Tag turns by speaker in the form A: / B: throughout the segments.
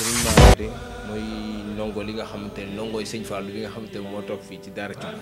A: sëriñ Mara de mooy ndongo li nga xamante ne ndongooy sëñ Fallou bi nga xamante ne moo toog fii ci daara Cubb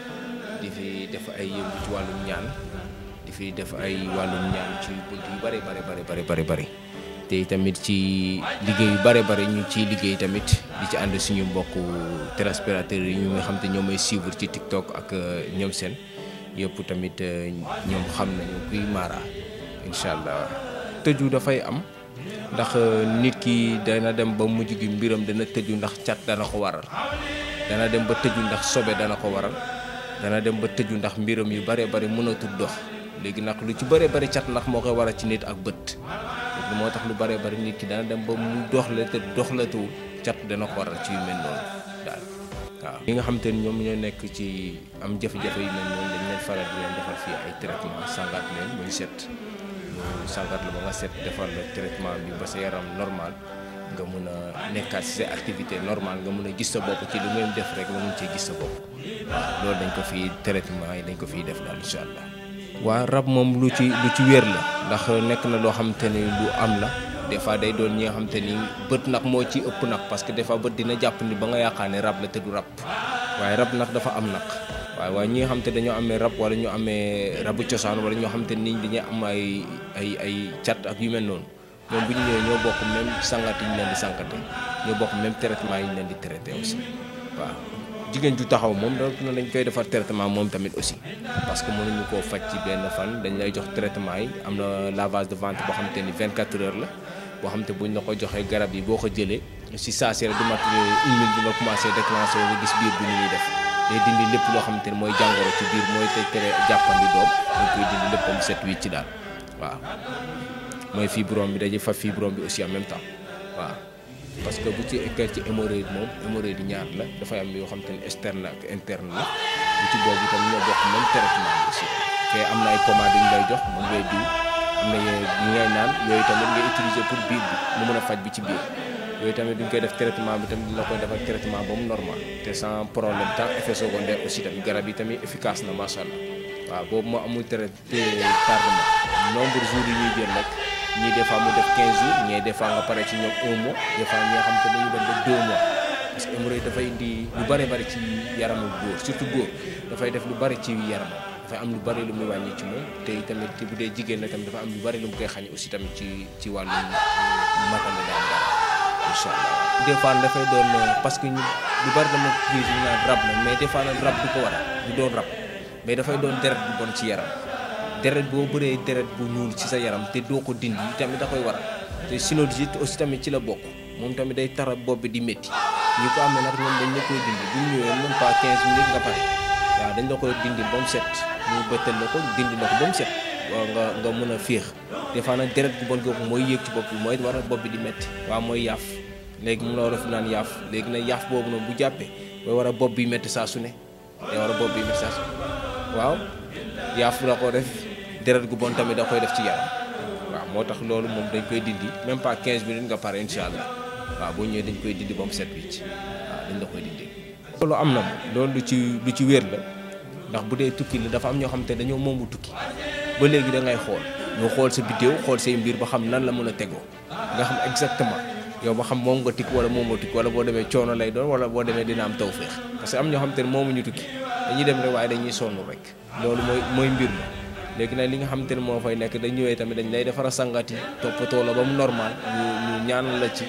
A: di fi def ay yëngu ci wàllum ñaan di fi def ay wàllum ñaan ci bunt yu bare bare bare bare bare bare te tamit ci liggéey yu bare bare ñu ciy liggéey tamit di ci ànd suñu mbokku téléspectateurs yi ñu nga xam te ñoom may suivre ci TikTok ak ñoom seen yëpp tamit ñoom xam nañu kuy Mara incha allah tëju dafay am ndax nit ki dana dem ba mujj gi mbiram dana tëju ndax cat dana ko waral dana dem ba tëju ndax sobe dana ko waral dana dem ba tëju ndax mbiram yu bare bari mënatul dox léegi nag lu ci bare bari cat ndax moo koy waral ci nit ak bët léegi moo tax lu bare bari nit ki dana dem ba mu dox la te doxlatuwul cat dana ko waral ci yu mel noonu daal waaw ñi nga xam te ni ñoom ñoo nekk ci am jafe-jafe yu mel noonu dañ leen faral di leen defal fii ay traitement sangaat leen muy set sangat la ba nga set defal la traitement bi ba sa yaram normal nga mun a nekkaat ci sa activité normale nga mun a gis sa bopp ci lu ngay def rek nga mun cee gis sa bopp waaw loolu dañ ko fii traitement yi dañ ko fiy def daal incha allah. waa rab moom lu ci lu ci wér la ndax nekk na loo xamante ni lu am la des fois day doon ñi nga xamante ni bët nag moo ci ëpp nag parce que des fois bët dina jàpp ni ba nga yaakaar ne rab la te du rab waaye rab nag dafa am nag. waaye waaye ñi nga xam te dañoo amee rab wala ñu amee rabu cosaan wala ñoo xam te ni dañuy am ay ay ay cat ak yu mel noonu ñoom bu ñu ñëwee ñoo bokk même sangat yi ñu leen di sangate ñoo bokk même traitement yi ñu leen di traité aussi waaw. jigéen ju taxaw moom donc dañ koy defar traitement moom tamit aussi parce que mënuñu koo faj ci benn fan dañ lay jox traitement yi am na lavage de ventre boo xam te ni 24 heures la boo xam te buñ la ko joxee garab yi boo ko jëlee si saa si rek du mat une minute bi nga commencé déclenché nga gis biir bi ni ñuy def. day dindi lépp loo xamante ni mooy jàngoro ci biir mooy te tere jàppandi doom dañ koy dindi lépp am set wicc ci daal waaw mooy fibrome bi dañuy fa fibrome bi aussi en même temps waaw parce que bu ci ekkee ci hémorroïde moom hémorroïde ñaar la dafay am yoo xamante ni externe ak interne la bu ci boobu itam ñoo bokk même traitement bi aussi te am na ay pommades yu ñu lay jox moom ngay diw am na yi ngay naan yooyu tamit ngay utiliser pour biir bi mu mën a faj bi ci biir yooyu tamit duñ koy def traitement bi tamit dina koy defal traitement ba mu normal te sans problème tant effet secondaire aussi tamit garab yi tamit efficace na macha allah waaw boobu moo amul traité tardement nombre jours yi ñuy jël nag ñii des fois mu def 15 jours ñii des fois nga pare ci ñoom un mois des fois ñi nga xam te dañuy dem ba 2 mois parce que hémorroïde dafay indi lu bari bari ci yaramu góor surtout góor dafay def lu bari ci yaramam dafay am lu bari lu muy wàññi ci moom te tamit bu dee jigéen la tamit dafa am lu bari lu mu koy xañ aussi tamit ci ci wàllu matale daal daal. incha allah des fois dafay doon parce que ñu lu bari dama gis ñu naan rab la mais des fois nag rab du ko waral du doon rab mais dafay doon deret bu bon ci yaram deret boo bëree deret bu ñuul ci sa yaram te doo ko dindi tamit da koy waral te sinusite aussi tamit ci la bokk moom tamit day tara bopp bi di métti ñi ko amee nag ñoom dañ la koy dindi bu ñu ñëwee même pas 15 minutes nga pare waaw dañ la koy dindi ba mu set ñu bëttal la ko dindi la ko ba mu set waaw nga nga mën a féex des fois nag deret bu bon googu mooy yéeg ci bopp bi mooy waral bopp bi di métti waaw mooy yaaf léegi mu la war a fi naan yaaf léegi nag yaaf boobu noonu bu jàppee mooy war a bopp bi métti saa su ne day war a bopp bi métti saa su waaw yaaf la ko def deret gu bon tamit da koy def ci yaram waaw moo tax loolu moom dañ koy dindi même pas 15 minutes nga pare incha allah waaw boo ñëwee dañ koy dindi ba mu set wicc waaw dañ la koy dindi. loolu am na loolu lu ci lu ci wér la ndax bu dee tukki la dafa am ñoo xam te dañoo moomu tukki ba léegi da ngay xool ñu xool sa biddéew xool say mbir ba xam nan la mën a tegoo nga xam exactement. yow ba xam moom nga tikk wala moom nga tikk wala boo demee coono lay doon wala boo demee dina am tawféex parce que am ñoo xam te ne moomuñu tukki dañuy dem rek waaye dañuy sonn rek loolu mooy mooy mbir mi léegi nag li nga xam te ne moo fay nekk dañ ñëwee tamit dañ lay defara sangat yi toppatoo la ba mu normal ñu ñu ñaanal la ci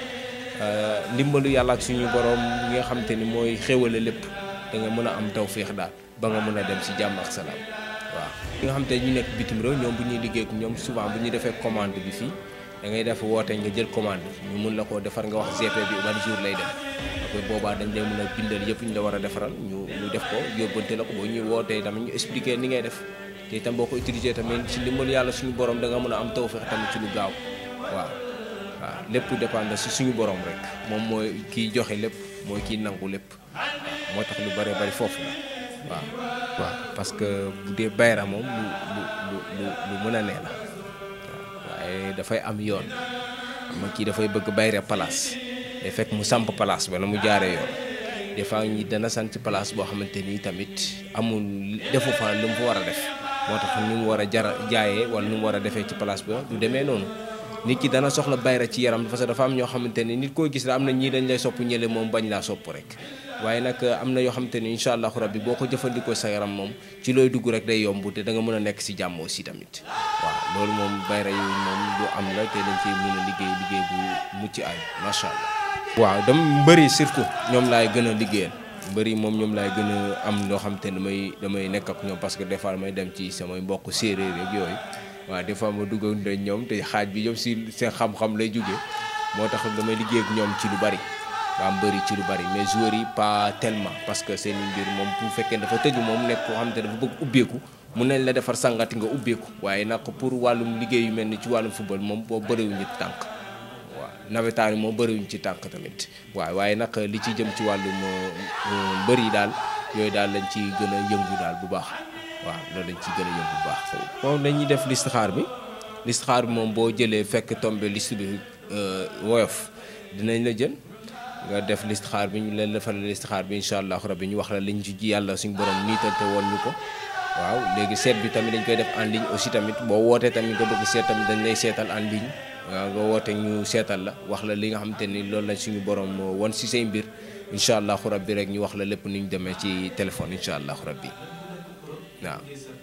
A: ndimbalu yàlla ak suñu borom ñi nga xam te ni mooy xéwale lépp da nga mën a am tawféex daal ba nga mën a dem si jàmm ak salaam waaw. li nga xam te ñu nekk bitim réew ñoom bu ñuy liggéey ak ñoom souvent bu ñuy defee commande bi fii. da ngay def woote nga jël commande ñu mun la koo defar nga wax GP bi ban jour lay dem après boobaa dañ lay mën a bindal yëpp ñu la war a defaral ñu ñu def ko yóbbante la ko boo ñuy wootee tamit ñu expliquer ni ngay def te itam boo ko utiliser tamit ci ndimbalu yàlla suñu borom da nga mën a am tawfeex tamit ci lu gaaw waaw waaw lépp dépendre si suñu borom rek moom mooy kiy joxe lépp mooy kiy nangu lépp moo tax lu bare bari foofu la waaw waaw parce que bu dee bayra moom lu lu lu lu mën a nee la waaye dafay am yoon xam nga kii dafay bëgg bayre place day fekk mu samp place ba na mu jaaree yoon des fois ñi dana sant ci place boo xamante ni tamit amul defu fa lu mu fa war a def moo tax ni mu war a jara jaayee wala ni mu war a defee ci place ba du demee noonu nit ki dana soxla bayra ci yaram parce que dafa am ñoo xamante ni nit koo gis la am na ñii dañ lay sopp ñële moom bañ laa sopp rek waaye nag am na yoo xamante ni incha allahu rabbi boo ko jëfandikoo sa yaram moom ci looy dugg rek day yomb te da nga mën a nekk si jàmm aussi tamit waaw loolu moom bayra yooyu moom lu am la te dañ ciy mën a liggéey liggéey bu mucc ay macha allah. waaw dama mbëri surtout ñoom laay gën a liggéeyal mbëri moom ñoom laay gën a am loo xam te ne damay damay nekk ak ñoom parce que des fois damay dem ci samay mbokk séeréer rek yooyu waaw des fois ma dugg ak ñoom te xaaj bi yëpp si seen xam-xam lay jógee moo tax damay liggéey ak ñoom ci lu bari. waa mbëri ci lu bari mais joueurs yi pas tellement parce que seen mbir moom bu fekkee dafa tëju moom nekk koo xam te dafa bëgg ubbeeku mun nañ la defar sangati nga ubbeeku waaye nag pour wàllum liggéey yu mel ni ci wàllum football moom boo bëriwuñu tànk waaw nawetaan yi moom bëriwuñ ci tànk tamit waaw waaye nag li ci jëm ci wàllum mbër yi daal yooyu daal lañ ci gën a yëngu daal bu baax waaw loolu lañ ci gën a yëngu bu baax. moom dañuy def listixaar bi listixaar bi moom boo jëlee fekk tombé liste bi woyof dinañ la jël. nga def listixaar bi ñu leen defal listixaar bi incha allah rabbi ñu wax la liñ ci ji yàlla suñu borom niital te woon ñu ko waaw léegi seet bi tamit dañ koy def en ligne aussi tamit boo wootee tamit nga bëgg seet tamit dañ lay seetal en ligne waaw nga woote ñu seetal la wax la li nga xamante ni loolu lañ suñu borom won si say mbir incha allahu rabbi rek ñu wax la lépp ni ñu demee ci téléphone incha allahu rabbi waaw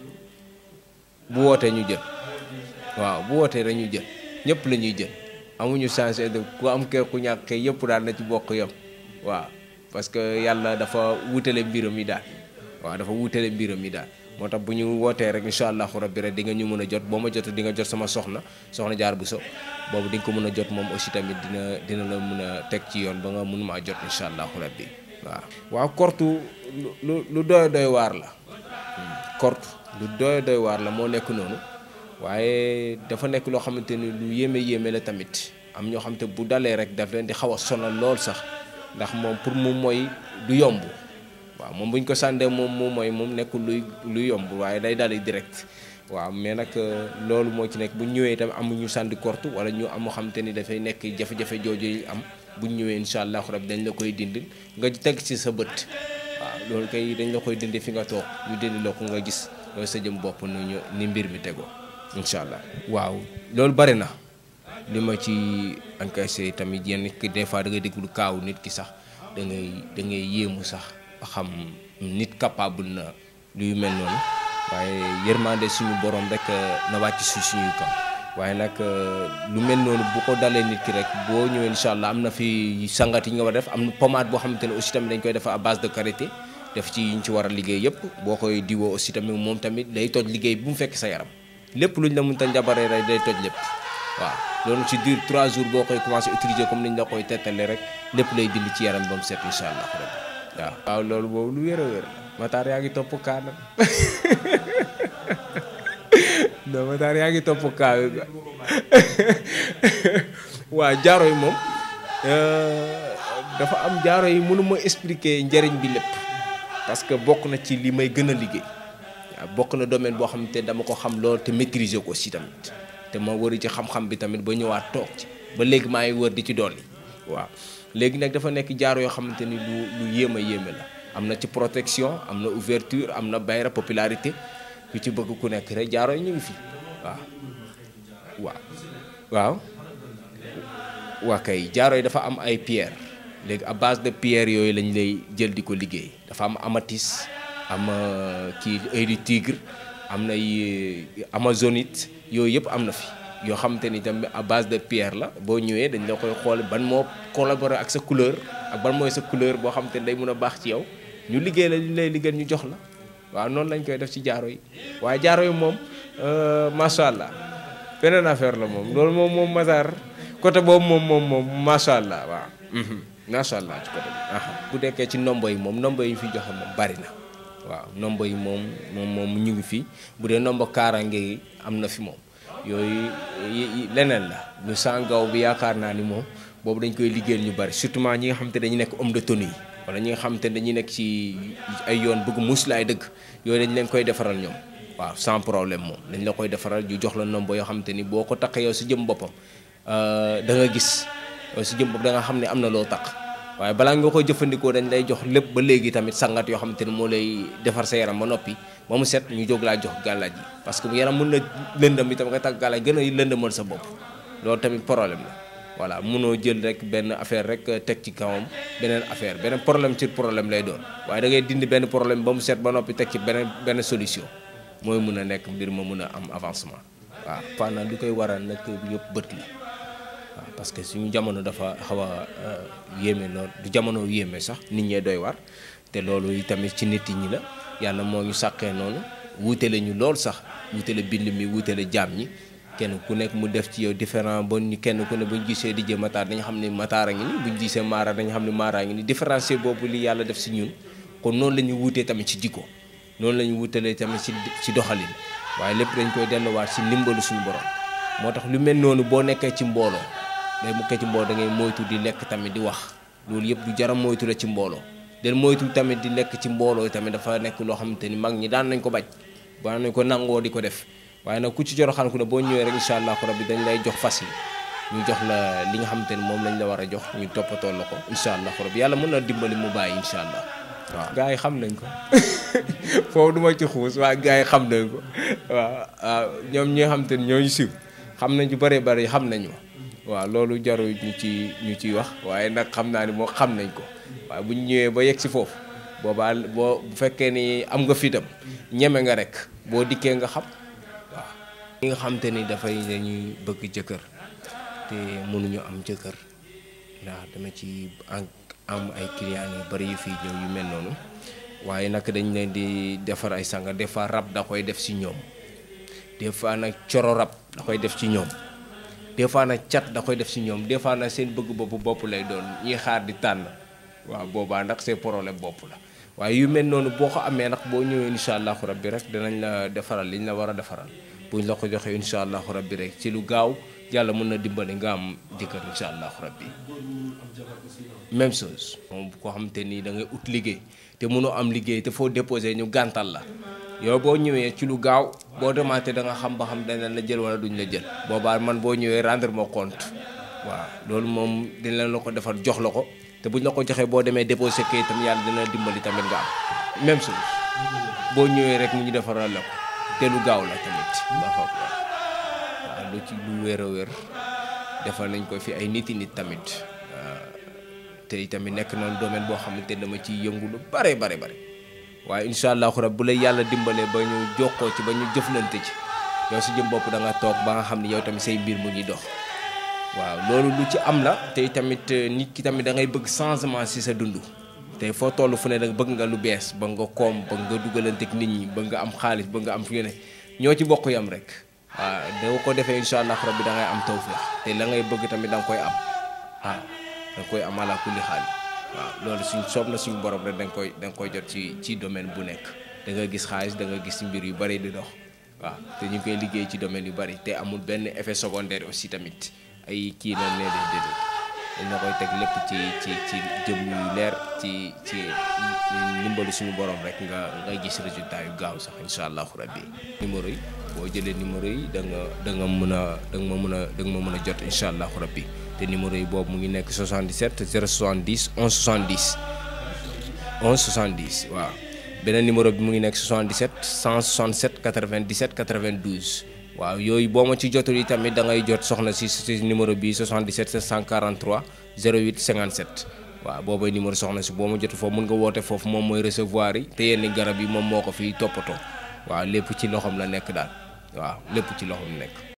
A: bu wootee ñu jël waaw bu wootee rek ñu jël ñëpp la ñuy jël. amuñu changé de ku am kee ku ñàkk kee yëpp daal na ci bokk yam waaw parce que yàlla dafa wutale mbiram yi daal waaw dafa wutale mbiram yi daal moo tax bu ñu wootee rek incha allahu rabbi rek di nga ñu mën a jot boo ma jot di nga jot sama soxna soxna jaar bu so boobu di nga ko mën a jot moom aussi tamit dina dina la mën a teg ci yoon ba nga mun maa jot incha allahu rabbi waaw. waaw kortu lu lu doy doy waar la kortu lu doy doy waar la moo nekk noonu. waaye dafa nekk loo xamante ni lu yéeme yéeme la tamit am ñoo xamante bu dalee rek daf leen di xaw a sonal lool sax ndax moom pour mu mooy du yomb waaw moom bu ñu ko sàndee moom mu mooy moom nekkul luy luy yomb waaye day dalee direct waaw mais nag loolu moo ci nekk bu ñëwee itam amuñu sànni korte wala ñu am xamante ni dafay nekk jafe-jafe jooju yi am bu ñu ñëwee incha allahu rabi dañ la koy dindil nga teg ci sa bët waaw loolu kay dañ la koy dindi fi nga toog ñu dindi la ko nga gis loolu sa jëm bopp nu ñu ni mbir mi tegoo. incha allah waaw loolu bari na li ma ci encaissé tamit yenn ki des fois da ngay déglu kaaw nit ki sax da ngay da ngay yéemu sax ba xam nit capable na luy mel noonu waaye yërmande suñu borom rek na wàcc su suñuy kaw waaye nag lu mel noonu bu ko dalee nit ki rek boo ñëwee incha allah am na fi sangat yi nga war a def am na pommade boo xamante ne aussi tamit dañ koy def à base de karité def ci yi ñu ci war a liggéey yëpp boo koy diwoo aussi tamit moom tamit day toj liggéey bu mu fekk sa yaram. lépp luñ la mën ta njabaree rek day toj lépp waaw loolu ci diir 3 jours boo koy commencé utiliser comme niñ la koy tettalee rek lépp lay dindi ci yaram ba mu set incha allah rabbi waaw. waaw loolu boobu lu wér a wér Matar yaa ngi topp kaanam non Matar yaa ngi topp kaa waaw jaaro yi moom dafa am jaaro yi mënuma expliquer njëriñ bi lépp parce que bokk na ci li may gën a liggéey. waaw bokk na domaine boo xamante dama ko xam lool te maîtriser ko aussi tamit te ma wëri ci xam-xam bi tamit ba ñëwaat toog ci ba léegi maa ngi wër di ci dolli waaw léegi nag dafa nekk jaaro yoo xamante ni lu lu yéem a yéeme la am na ci protection am na ouverture am na bayra popularité ku ci bëgg ku nekk rek jaaro yi ñu ngi fi waaw waaw waaw waa kay jaaro yi dafa am ay pierre léegi à base de pierre yooyu lañ lay jël di ko liggéey dafa am amatis am kii œil du tigre am na amazonite yooyu yëpp am na fi yoo xamante ni tamit à base de pierre la boo ñëwee dañ la koy xool ban moo collaborer ak sa couleur ak ban mooy sa couleur boo xamante ni day mën a baax ci yow ñu liggéey la ñu lay liggéey ñu jox la waaw noonu lañ koy def ci jaaro yi waaye jaaro yi moom macha allah beneen affaire la moom loolu moom moom Matar côté boobu moom moom moom macha allah waaw macha allah ci côté bi bu dekkee ci nombo yi moom nombo yi ñu fi joxe moom bari na waaw nombo yi moom moom moom ñu ngi fi bu dee nombo kaaraange yi am na fi moom yooyu leneen la ñu sangaw bi yaakaar naa ni moom boobu dañ koy liggéeyal ñu bari surtout ñi nga xam te dañu nekk homme de tenue yi wala ñi nga xam te dañuy nekk ci ay yoon bëgg muslaay dëgg yooyu dañ leen koy defaral ñoom waaw sans problème moom dañ la koy defaral ñu jox la nombo yoo xam te ni boo ko taqee yow si jëm boppam da nga gis yow si jëm bopp da nga xam ne am na loo taq waaye balaa nga koy jëfandikoo dañ lay jox lépp ba léegi tamit sangat yoo xamante ni moo lay defar sa yaram ba noppi ba mu set ñu jóg laa jox gàllaaj yi parce que yaram mën na lëndëm itam nga tàgg gàllaaj gën a lëndëmal sa bopp loolu tamit problème la voilà mënoo jël rek benn affaire rek teg ci kawam beneen affaire beneen problème ci problème lay doon waaye da ngay dindi benn problème ba mu set ba noppi teg ci beneen benn solution mooy mun a nekk mbir ma mun a am avancement waaw pendant li koy waral nag yëpp bët la waaw parce que suñu jamono dafa xaw a yéeme lool du jamono yéeme sax nit ñee doy war te loolu tamit ci nit ñi la yàlla moo ñu sàqee noonu wuutale ñu lool sax wuutale bind mi wuutale jaam ñi kenn ku nekk mu def ci yow différent ba ñu kenn ku ne bu ñu gisee di jë mataar dañu xam ne mataar a ngi ni bu ñu gisee maara dañu xam ne maara a ngi ni différencier boobu li yàlla def si ñun kon noonu la ñu wuutee tamit ci jikko noonu la ñu wuutalee tamit ci ci doxalin waaye lépp dañ koy delluwaat ci ndimbalu suñu borom moo tax lu mel noonu boo nekkee ci mbooloo day mukkee ci mbooloo da ngay moytu di lekk tamit di wax loolu yëpp du jaram moytu la ci mbooloo del moytu tamit di lekk ci mbooloo tamit dafa nekk loo xamante ni mag ñi daan nañ ko bañ daan nañ ko nangoo di ko def waaye nag ku ci joro xam ku ne boo ñëwee rek incha allah rabbi dañ lay jox fas yi ñu jox la li nga xamante ni moom lañ la war a jox ñu toppatoo la ko incha allah rabbi yàlla mën na dimbali mu bàyyi incha allah waaw. gars yi xam nañ ko foofu du ma ci xuus waaye gars yi xam nañ ko waaw ñoom ñi nga xamante ni ñooñu siw xam nañ ci bëree bëri xam nañu waaw loolu jaru ñu ci ñu ciy wax waaye nag xam naa ni moo xam nañ ko waaye bu ñu ñëwee ba yegg si foofu boobaa boo bu fekkee ni am nga fitam ñeme nga rek boo dikkee nga xam. ñi nga xamante ni dafay dañuy bëgg jëkkër te mënuñu am jëkkër ndax dama ci am ay clients yu bari yu fii ñëw yu mel noonu waaye nag dañ leen di defar ay sanga des fois rab da koy def ci ñoom des fois nag coro rab da koy def ci ñoom des fois nag cat da koy def ci ñoom des fois nag seen bëgg bopp bopp lay doon ñuy xaar di tànn waaw boobaa nag c'est problème bopp la waaye yu mel noonu boo ko amee nag boo ñëwee incha allahu rabbi rek danañ la defaral liñ la war a defaral buñ la ko joxee incha allahu rabbi rek ci lu gaaw yàlla mën na dimbali nga am jëkkër incha allahu rabbi même chose moom koo xamante nii da ngay ut liggéey te mënoo am liggéey te foo déposé ñu gàntal la yow boo ñëwee ci lu gaaw boo demaatee da nga xam ba xam dañ la jël wala duñ la jël boobaa man boo ñëwee rendre ma compte waaw loolu moom dañ leen la ko defar jox la ko te buñ la ko joxee boo demee déposé kay itam yàlla dina la dimbali tamit nga am même chose boo ñëwee rek mu ñu defaral la ko te lu gaaw la tamit ndax waaw lu ci lu wér a wér defal nañ ko fi ay nit i nit tamit te tamit nekk na domaine boo xamante ne dama ciy yëngu lu bare bare bare waaye incha allahu rab bu la yàlla dimbalee ba ñu jokkoo ci ba ñu jëflante ci yow si jëm bopp da nga toog ba nga xam ne yow tamit say mbir mu ngi dox waaw loolu lu ci am la te tamit nit ki tamit da ngay bëgg changement si sa dund te foo toll fu ne da bëgg nga lu bees ba nga koom ba nga dugalanteeg nit ñi ba nga am xaalis ba nga am fi ne ñoo ci bokk yam rek waaw da ko defee incha allah rabbi da ngay am tawfeex te la ngay bëgg tamit da nga koy am waaw da nga koy am ala kulli xaalis waaw loolu suñ soob na suñu borom rek da nga koy da nga koy jot ci ci domaine bu nekk da nga gis xaalis da nga gis mbir yu bari di dox waaw te ñu ngi koy liggéey ci domaine yu bari te amul benn effet secondaire aussi tamit ay kii na nee de déedéet dañ la koy teg lépp ci ci ci jëm yu leer ci ci ndimbalu suñu borom rek nga nga gis résultat yu gaaw sax incha allahu rabbi numéro yi boo jëlee numéro yi da nga da nga mën a da nga ma mën a da nga ma mën a jot incha allahu rabbi te numéro yi boobu mu ngi nekk 77 070 11 70 11 70 waaw beneen numéro bi mu ngi nekk 77 167 97 92 waaw yooyu boo ma ci jotul yi tamit da ngay jot soxna si si numéro bi 77 743 08 57 waaw boobay numéro soxna si boo ma jotul foofu mën nga woote foofu moom mooy recevoir yi te yenn garab yi moom moo ko fiy toppatoo waaw lépp ci loxoom la nekk daal waaw lépp ci loxoom nekk.